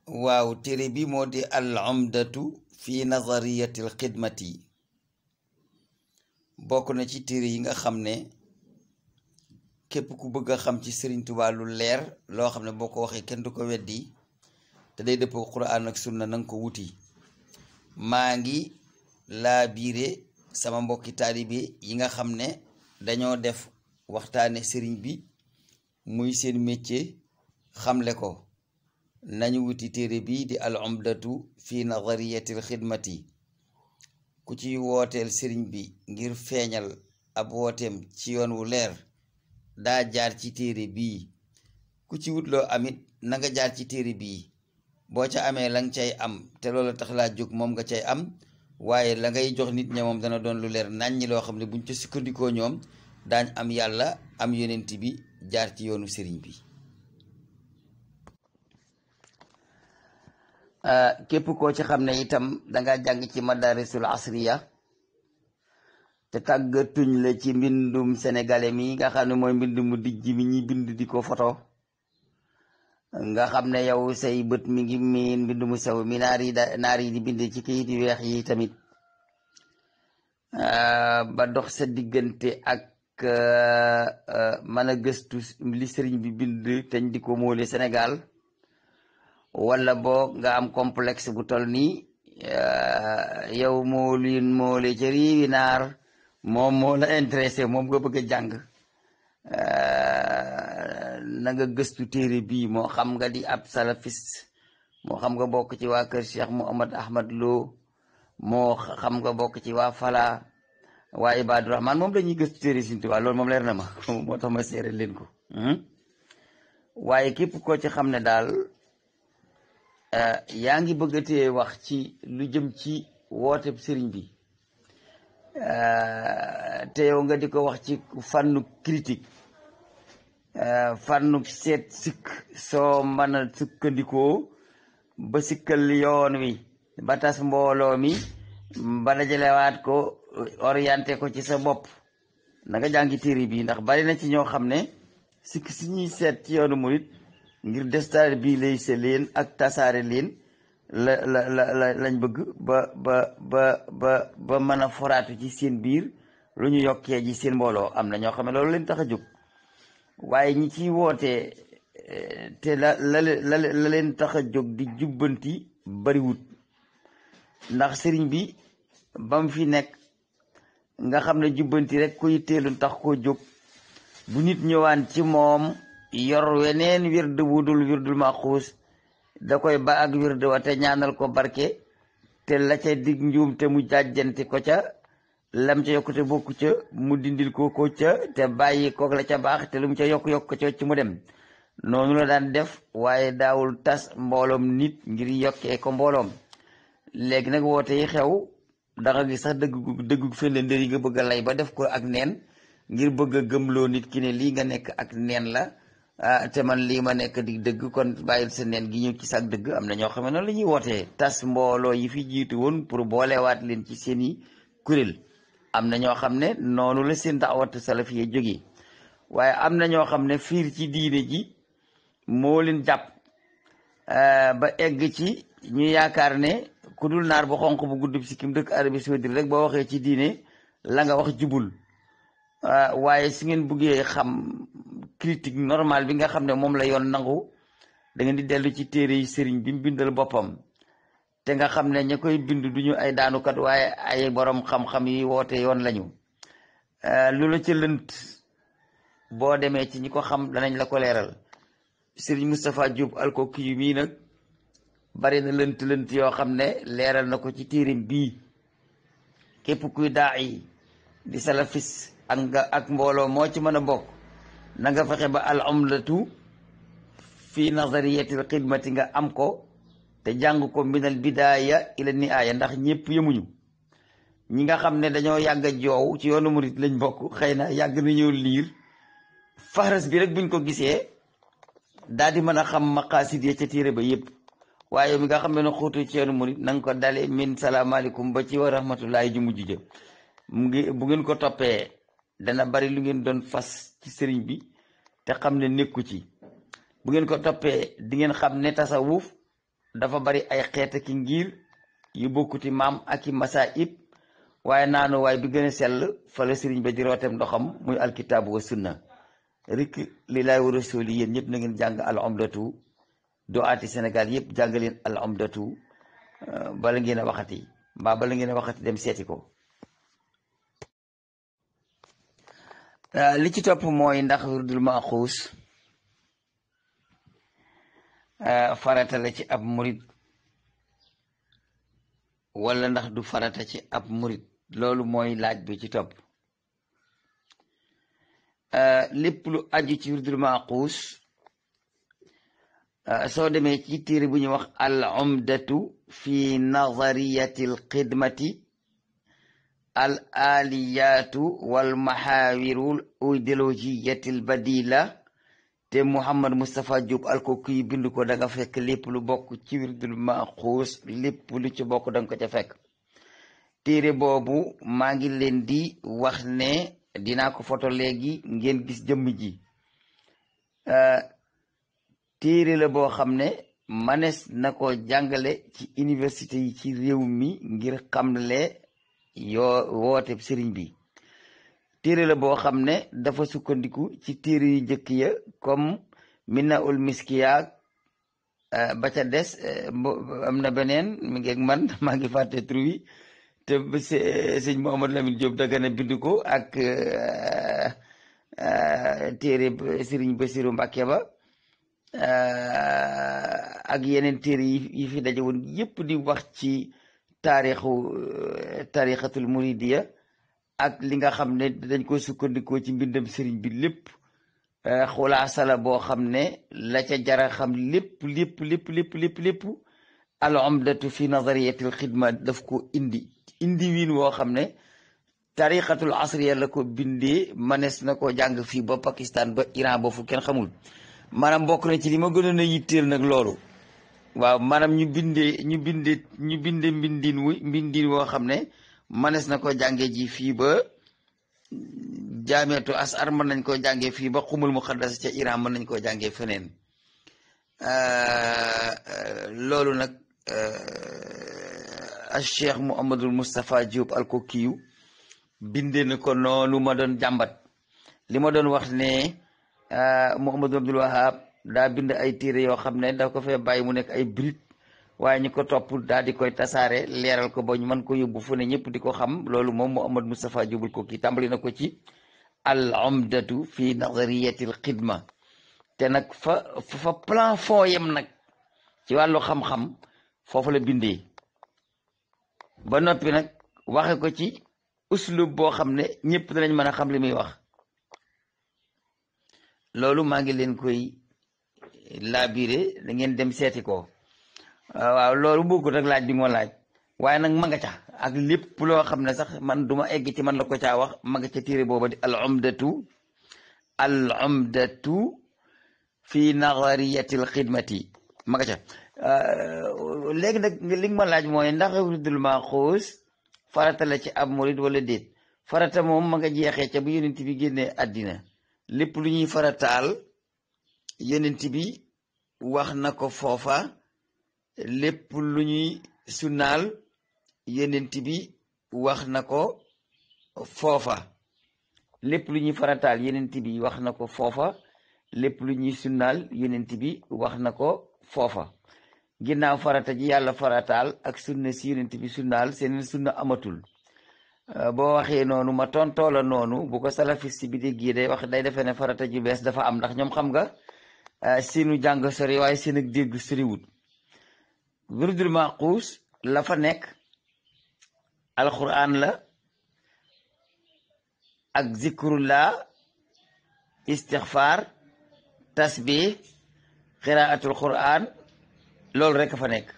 waaw téere bi moo di al umdatu fi nazariyati al xidmati bokk na ci téere yi nga xam ne képp ku bëgg a xam ci Sëriñ Tuubaa lu leer loo xam ne boo ko waxee kenn du ko weddi te day dëppoo Quraan ak sunna nanga ko wuti maa ngi laa biire sama mbokki taalibe yi nga xam ne dañoo def waxtaane sëriñ bi muy seen métier xamle ko nañu wuti téere bi di al umdatu fi nazariyatil xidmati ku ci wooteel sëriñ bi ngir feeñal ab wooteem ci yoon wu leer daa jaar ci téere bii ku ci wutloo amit na nga jaar ci téere bii boo ca amee la nga cay am te loolu tax laa jóg moom nga cay am waaye la ngay jox nit ña moom dana doon lu leer nàññi loo xam ne buñ ca sukkandikoo ñoom daañ am yàlla am yonent bi jaar ci yoonu sëriñ bi képp koo ci xam ne itam danga jàng ci madarisul asriya te tàggatuñ la ci mbindum sénégalais mi nga xam ne mooy mbind mu dijj mi ñi bind di ko foto nga xam ne yow say bët mi ngi miin mbind mu sew mi naar yi da naar yi di bind ci kayit yu weex yi tamit ba dox sa diggante ak mën a gëstu li sëriñ bi bind teñ di ko moole Sénégal wala boog nga am complexe bu tol nii yow moo liin moole ca réewi naar moom moo la intéressé moom nga bëgg a jàng na nga gëstu téere bii moo xam nga di ab salafiste moo xam nga bokk ci waa kër Cheikh Mouhamad Ahmad Lo moo xam nga bokk ci waa Fala waa Ibadu Rahman moom dañuy gëstu téere Sëriñ Tuubaa loolu moom leer na ma moo tax ma seere leen ko waaye képp koo ci xam ne daal yaa ngi bëgg a tee wax ci lu jëm ci woote sëriñ bi te yow nga di ko wax ci fànnu critique fànnu seet sikk soo mën a sukkandikoo ba sikkal yoon wi ba tas mbooloo mi ba dajalewaat ko orienté ko ci sa bopp na nga jàngi téere bi ndax bari na ci ñoo xam ne sikk si ñuy seet ci yoonu murit ngir déstabiliser leen ak tasaare leen la la la lañ bëgg ba ba ba ba ba mën a foraatu ci seen biir lu ñu yokkee ji seen mbooloo am na ñoo xam ne loolu leen tax a jóg waaye ñi ciy wootee te la la la la leen tax a jóg di jubbanti bariwut ndax sëriñ bi ba mu fi nekk nga xam ne jubbanti rek koy teelun tax koo jóg bu nit ñëwaan ci moom yor weneen wird wudul wirdul maxuus da koy ba ak wird wa te ñaanal ko barke te la ca dig njuum te mu jàjjanti ko ca lam ca yokkute bokku ca mu dindil ko ko ca te bàyyi kook la ca baax te lu mu ca yokk-yokk ca ci mu dem noonu la daan def waaye daawul tas mbooloom nit ngir yokkee ko mbooloom léegi nag woote yi xew danga gis sax dëgg dëggu fende ndër yi nga bëgg a lay ba def ko ak neen ngir bëgg a gëmloo nit ki ne lii nga nekk ak neen la te man lii ma nekk di dëgg kon bàyyil sa neen gi ñëw ci sax dëgg am na ñoo xam ne noonu la ñuy wootee tas mbooloo yi fi jiitu woon pour boolewaat leen ci seen i kuréel am na ñoo xam ne noonu la seen daawatu salafiya jógee waaye am na ñoo xam ne fiir ci diine ji moo leen jàpp ba egg ci ñu yaakaar ne ku dul naar bu xonq bu gudd si kim dëkk Arabie Saoudite rek boo waxee ci diine la nga wax jubul waaye su ngeen buggee xam critique normale bi nga xam ne moom la yoon nangu da ngeen di dellu ci téere yi sëriñ bi mu bindal boppam te nga xam ne ña koy bind duñu ay daanukat waaye ay borom xam-xam yi woote yoon lañu lu la ca lënt boo demee ci ñi ko xam danañ la ko leeral sëriñ Moustapha Diop alkoki yu mii nag bari na lënt lënt yoo xam ne leeral na ko ci téerim bii képp kuy daa yi di salafis ak nga ak mbooloo moo ci mën a bokk na nga fexe ba al umlatu fi nazariyatil xidmati nga am ko te jàng ko minal bidaaya ila nihaaya ndax ñëpp yemuñu ñi nga xam ne dañoo yàgg a joow ci yoonu murit lañ bokk xëy na yàgg nañoo liir faras bi rek buñ ko gisee daal di mën a xam maqaasid ya ca téere ba yëpp waaye mi nga xam ne xóotu ci yoonu murit na nga ko dale min salaamaaleykum ba ci wa rahmatullahi ju mujj ja mu ngi bu ngeen ko toppee dana bari lu ngeen doon fas ci sëriñ bi te xam ne nekku ci bu ngeen ko toppee di ngeen xam ne tasawuf dafa bari ay xeet ki ngir yu bokkuti maam ak i masaib waaye naanu waay bi gën a sell fa la sëriñ ba di rootem ndoxam muy alkitaabu wa sunna rik li laay wa rasuli yéen ñëpp na ngeen jàng al omdatu do aati Sénégal yëpp jàng leen al omdatu bala ngeen a waxati mbaa bala ngeen a waxati dem seeti ko li ci topp mooy ndax wirdul maaxuus farata la ci ab murit wala ndax du farata ci ab murit loolu mooy laaj bi ci topp lépp lu aju ci wirdul maaxuus soo demee ci téere bu ñuy wax al umdatu fi nazariyati al xidmati al aliyatu wal maxaawiru idéologiyati al badila te Mouhamad Moustapha Diop alkooku yi bind ko da nga fekk lépp lu bokk ci wirdul maaxuus lépp lu ci bokk da nga ko ca fekk téere boobu maa ngi leen di wax ne dinaa ko foto léegi ngeen gis jëmm ji téere la boo xam ne manes na ko jàngale ci université yi ci réew mi ngir xamle yoo woote sëriñ bi téere la boo xam ne dafa sukkandiku ci téere yu njëkk ya comme mina ul miskiya ba ca des am na beneen mi ngi ak man maa ngi fàtte tur wi te sëñ Mouhamadou Lamine Diop Dagana bind ko ak téere sëriñ Bassirou Mbacké ba ak yeneen téere yi fi daje woon yépp di wax ci taarixu taarixatul muridiya ak li nga xam ne dañ ko sukkandikoo ci mbindam sëriñ bi lépp xulaasa la boo xam ne la ca jara xam lépp lépp lépp lépp lépp lépp al umdatu fi nazariyatil xidma daf ko indi indi wiin woo xam ne tarixatul asriya la ko bindee manes na ko jàng fii ba Pakistan ba Iran ba fu kenn xamul maanaam bokk na ci li ma gënoon a yitteel nag loolu waaw maanaam ñu bindee ñu bindee ñu bindee mbindin wu mbindin woo xam ne manes na ko jànge ji fii ba jaameetu asar mën nañ koo jàngee fii ba xumul muqaddas ca Iran mën nañ koo jàngee feneen loolu nag a cheikh Mouhamadul Moustapha Diop alkokiyu bindee na ko noonu ma doon jàmbat li ma doon wax ne Mouhamadou Abdul Wahab daa bind ay téere yoo xam ne da ko fee bàyyi mu nekk ay brit waaye ñu ko topp daal di koy tasaare leeral ko ba ñu mën ko yóbbu fu ne ñëpp di ko xam loolu moom Mouhamad Moustapha Diop ko kii tàmbali na ko ci al umdatu fi nazariyatil xidma te nag fa fa plan fond yem nag ci wàllu xam-xam foofu la bindee ba noppi nag waxe ko ci uslub boo xam ne ñëpp danañ mën a xam li muy wax loolu maa ngi leen koy labiré da ngeen dem seeti ko waaw loolu bokkut ak laaj bi moo laaj waaye nag ma nga ca ak lépp loo xam ne sax man duma egg ci man la ko caa wax ma nga ca téere booba di al umdatu al umdatu fi nazariyatil xidmati ma nga ca léegi nag li nga ma laaj mooy ndax wirdul maaxuus farata la ci ab murid wala déet farata moom ma nga jeexee ca bu yonent bi génnee àddina lépp lu ñuy farataal yonent bi wax na ko foofa lépp lu ñuy sunnaal yonent bi wax na ko foofa lépp lu ñuy farataal yonent bi wax na ko foofa lépp lu ñuy sunnaal yonent bi wax na ko foofa ginnaaw farata ji yàlla farataal ak sunna si yonent bi sunnaal seeneen sunna amatul boo waxee noonu ma tontoo la noonu bu ko salafiste bi déggee day wax day defee ne farata ju bees dafa am ndax ñoom xam nga seenu jàng sori waaye seen ak dégg soriwut wirdul maaxuus la fa nekk alquran la ak zikrullah istixfar tasbih qiraatul quran loolu rek fa nekk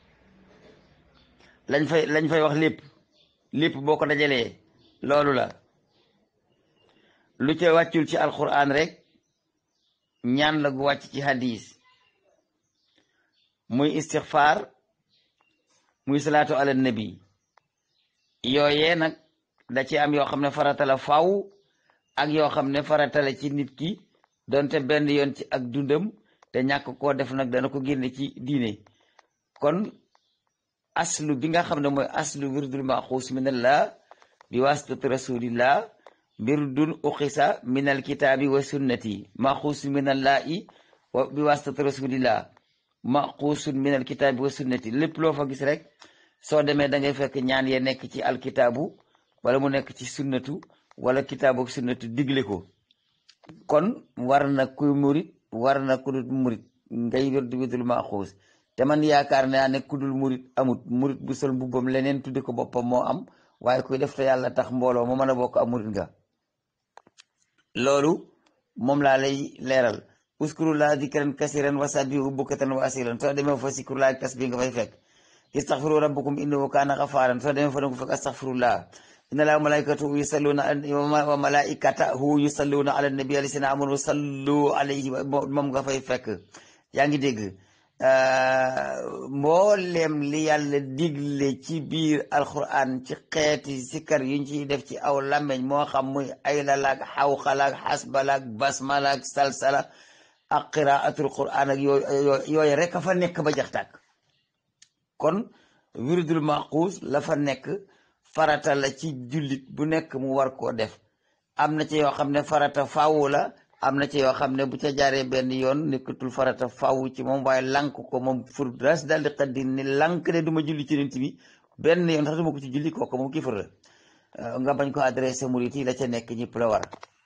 lañ fay lañ fay wax lépp lépp boo ko dajalee loolu la lu ca wàccul ci alquran rek ñaan la gu wàcc ci hadis muy istixfar muy salaatu ala nabi yooyee nag da ci am yoo xam ne farata la faw ak yoo xam ne farata la ci nit ki donte benn yoon ci ak dundam te ñàkk koo def nag dana ko génne ci diine kon aslu bi nga xam ne mooy aslu wirdul maxuus minallah bi wasitati rasulillah wirdun uqisa min alkitaabi wa sunnati maxuus minallahi wa bi wasitati rasulillah maxuusun min alkitaabi wa sunnati lépp loo fa gis rek soo demee da ngay fekk ñaan ya nekk ci alkitaabu wala mu nekk ci sunnatu wala kitaabu ak sunnatu digle ko kon war na kuy murit war na ku dul murit ngay wér di wirdul maxuus te man yaakaar naa ne ku dul murit amut murit bu sol mbubbam leneen tuddi ko boppam moo am waaye kuy def te yàlla tax mbooloo mu mën a bokk am murit nga loolu moom laa lay leeral uskurullah dikran kasiran wa sabbihu bukratan wa asilan soo demee fa sikurullah tas bi nga fay fekk istaghfiru rabbakum innahu kaana ghafaran soo demee fa danga fekk astaghfirullah inna laa malaikatahu yusalluna wa malaikatahu yusalluna ala nabi alladhina amanu sallu alayhi moom nga fay fekk yaa ngi dégg mboolem li yàlla digle ci biir alquran ci xeeti sikkar yuñ ciy def ci aw làmmeñ moo xam muy ay lalaak xawxalaak xasbalaak basmalaak salsala ak qiraatul quran ak yooyu yooyu rek a fa nekk ba jax tàkk kon wirdul maquus la fa nekk farata la ci jullit bu nekk mu war koo def am na ci yoo xam ne farata faawu la am na ci yoo xam ne bu ca jaaree benn yoon nekkatul farata faawu ci moom waaye lank ko moom fur ras daal di xaddi ni lank ne du ma julli ci nit bi benn yoon sax du ma ko ci julli kooku moom kii fur la nga bañ ko adressé murit yi la ca nekk ñëpp la war